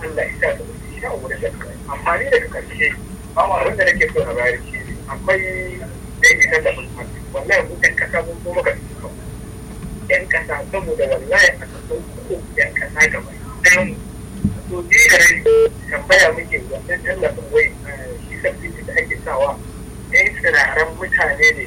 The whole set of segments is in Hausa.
Allah ya sa su shi a wurin da kai amma ni daga karshe ba ma wanda nake so a bayar shi akwai zai yi nan da mutum wallahi mu ɗan kasa mun zo maka da yan kasa saboda wallahi a kaso uku yan kasa gaba ɗayan to ni da rai tambaya muke wannan tallafin wai shi sabbi da ake sawa yan tsiraran mutane ne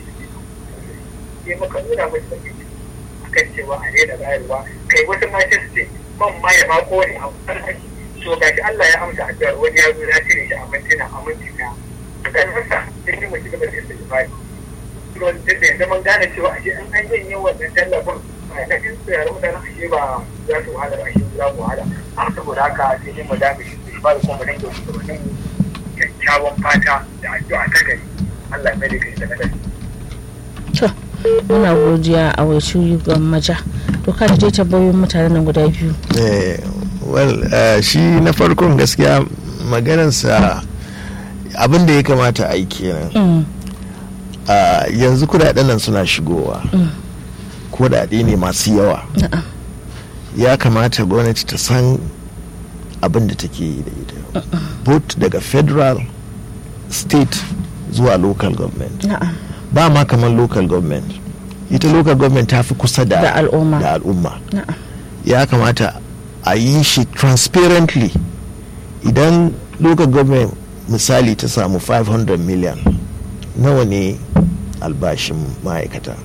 sai muka nuna musu da kake akan cewa a daina bayarwa kai wasu mata su ce man ma ya bako wani abu kan haƙi to gashi Allah ya amsa addu'ar wani ya zo ya cire shi a mintuna a mintuna dan haka sai ni mu ci gaba da istighfari to da yanzu mun gane cewa ashe an an janye wannan tallafin a da in tsayar mutane ashe ba za su wahala ba ashe za mu wahala a saboda haka sai ni mu dame shi ba da kuma mu dinga shugabannin kyakkyawan fata da addu'a ta gari Allah ya mai da kai da nadari to muna godiya a wasu yugan maja to ka je tambayoyin mutanen nan guda biyu Eh, well uh, shi na farkon gaskiya maganarsa abin da ya kamata a yi kenan Mm, uh, yanzu kudaden nan suna shigowa kudade ne masu yawa na'am. ya kamata gwamnati ta san abin da take yi da ita both daga federal state zuwa local government na'am ba ma kamar local government ita local government ta fi kusa da Da al'umma. da al'umma na'am ya kamata a yi shi transparently idan local government misali ta samu 500 million nawa ne albashin ma'aikata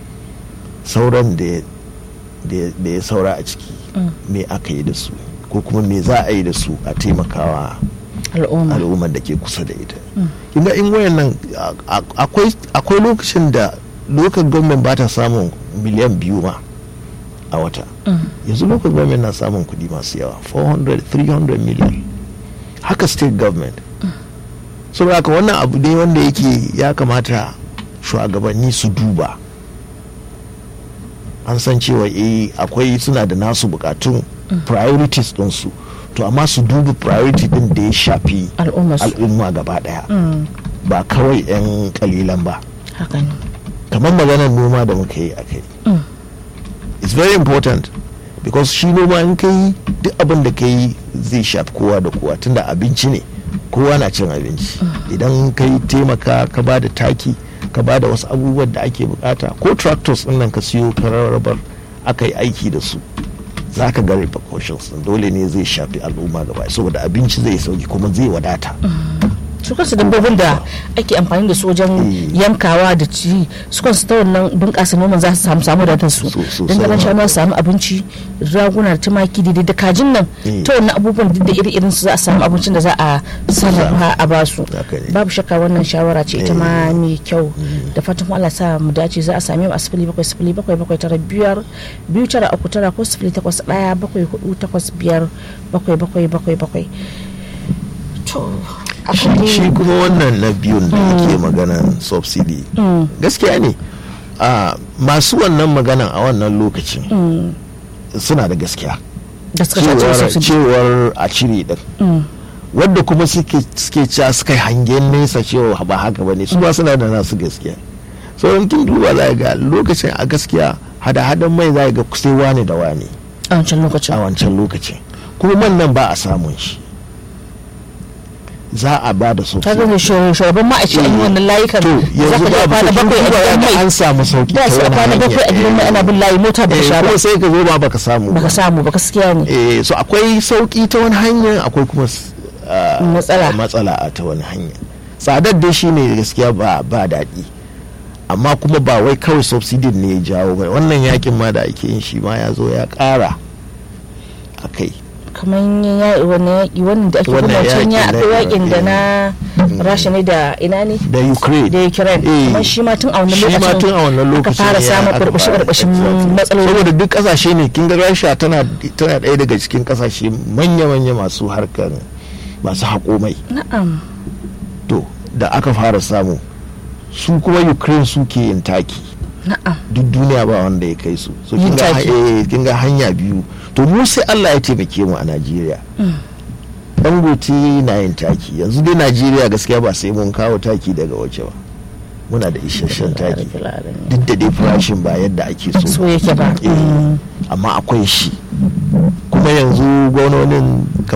sauran da da- da ya saura a ciki me aka yi da su ko kuma me za a yi da su a taimakawa al'umma al'ummar da ke kusa da ita inda in wayannan a- a- akwai akwai lokacin da local government ba ta samun miliyan biyu ma a wata yanzu local government na samun kudi masu yawa 400 300 million haka state government saboda haka wannan abu ne wanda yake ya kamata shugabanni su duba an san cewa eh akwai suna da nasu bukatun priorities ɗinsu to amma su duba priority din da ya shafi al'umma su al'umma gaba daya Mm, ba kawai 'yan kalilan ba haka ne kamar maganar noma da muka yi a kai Mm. it's very important because shi noma in ka yi duk abin da ka yi zai shafi kowa da kowa tunda abinci ne kowa na cin abinci idan ka yi taimaka ka ba da taki ka ba da wasu abubuwan da ake bukata ko tractors din nan ka siyo ka rarrabar aka yi aiki da su za ka ga repercussions din dole ne zai shafi al'umma gaba saboda abinci zai sauki kuma zai wadata su kansu dabbobin da ake amfani da su wajen Eh. yankawa da ci su kansu ta wannan bunƙasa noman za su samu samu da su So- so- don ganin so- shanu su samu abinci raguna da tumaki daidai da kajin nan Eh. ta wannan abubuwan duk da iri irin su za a samu abincin da za a sarrafa a basu Haka ne. babu shakka wannan shawara ce ita ma Eh. mai kyau da fatan Allah sa mu dace za a same mu a sifili bakwai sifili bakwai bakwai tara biyar biyu tara uku tara ko sifili takwas ɗaya bakwai hudu takwas biyar bakwai bakwai bakwai bakwai to akan dai- shi kuma wannan na biyun da ake maganan subsidy gaskiya ne a masu wannan maganan a wannan lokacin suna da gaskiya da suka shaci cewar wasu su cewar a cire din wadda kuma suke suke cewa suka yi hangen nesa cewa ba haka ba ne su ba suna da nasu gaskiya sauran kin duba za ga lokacin a gaskiya hada-hadan mai za ga sai wane da wane a wancan lokacin a wancan lokacin kuma man nan ba a samun shi za a ba da ka subsidy ga shugaban ma a ce an yi wannan layukan to za yanzu ka ba ga kwana bakwai a gidan mai an samu sauki da sai a kwana bakwai a gidan mai ana bin layi mota ba eh, sha ba kuma sai ka zo ba baka samu baka ba samu ba gaskiya ne eh so akwai sauki ta wani hanya akwai kuma s- ah, Matsala. matsala a ta wani hanya tsadar dai shine gaskiya ba ba daɗi amma kuma ba wai kawai subsidy ne ya jawo ba wannan yakin ma da ake yin shi ma ya zo ya ƙara a kai kamar ya wani yaƙi wannan da ake Wannan kuma can ya yaƙi na- akwai yaƙin da na rasha ne da ina ne da ukraine da ukraine Eh. kuma shi ma tun a wannan shi ma lokacin tun a wannan aka lokacin fara ya- samun aka ɓarɓashin fara- ɓarɓashin exactly. matsaloli saboda duk kasashe ne kin ga rasha tana tana ɗaya daga cikin kasashe manya-manya masu harkar masu haƙo mai na'am to da aka fara samu su kuma ukraine suke yin taki na'am duk duniya ba wanda ya kai su so Yin kin ga taki. eh, kin ga hanya biyu to mu sai Allah ya taimake mu a Najeriya dangote na yin taki yanzu dai Najeriya gaskiya ba sai mun kawo taki daga waje ba muna da isasshen taki duk da dai farashin ba yadda ake so so yake ba Eh, amma akwai shi kuma yanzu gwamnonin